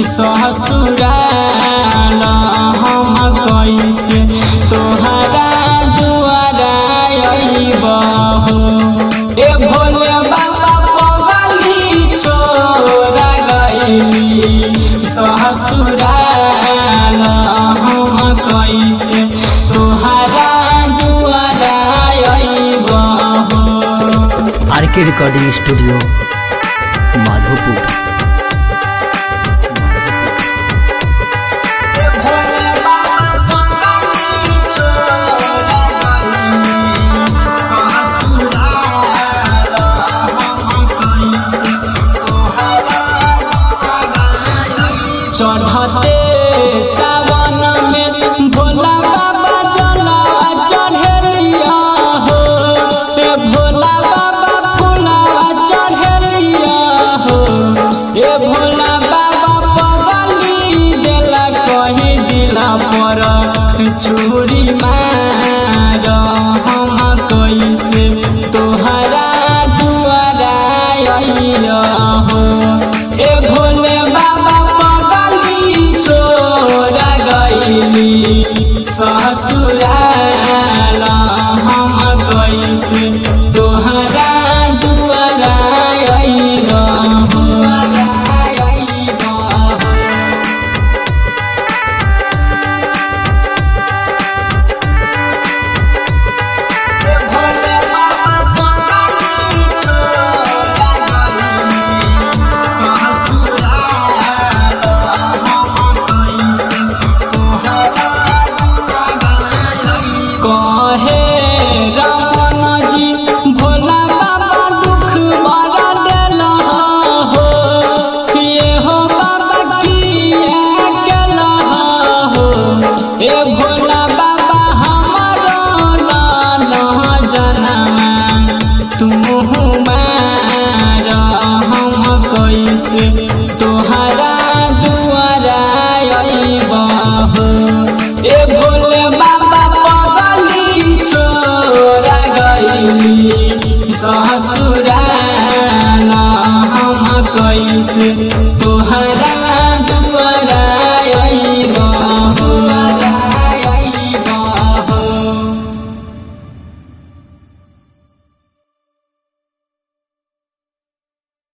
ससुराल हम कैसे तोहरा दुआरा अइबहु ए भोले बाबा पगली छोरा गइली ससुराल हम कैसे तोहरा दुआरा अइबहु आर के रिकॉर्डिंग स्टूडियो माधोपुर भोले बाबा पगली छोरा गइली ससुराल हम कैसे तोहरा चढ़ते सावन में भोला बाबा जला चढ़ेलिया हो ए भोला बाबा फूला चढ़ेलिया हो ए भोला बाबा पगली देला कही दिला पर चूड़ी मार हम कैसे तोहरा दुआरा अइया हो ए भोले बाबा पगली छोरा गइली ससुराल हम कैसे तोहरा दुआरा अइया हो अइया हो भोले बाबा पगली छोरा गइली ससुराल हम कैसे तोहरा कहे रमन जी भोला बाबा दुख बड़ा देल हो ये हो बाबा किया केल हो ए भोला बाबा हमारो नाना जनमा तुम मार हम कैसे तोहरा दुआरा अइबहु ए भोले बाबा पगली छोरा गइली ससुराल हम कैसे तोहरा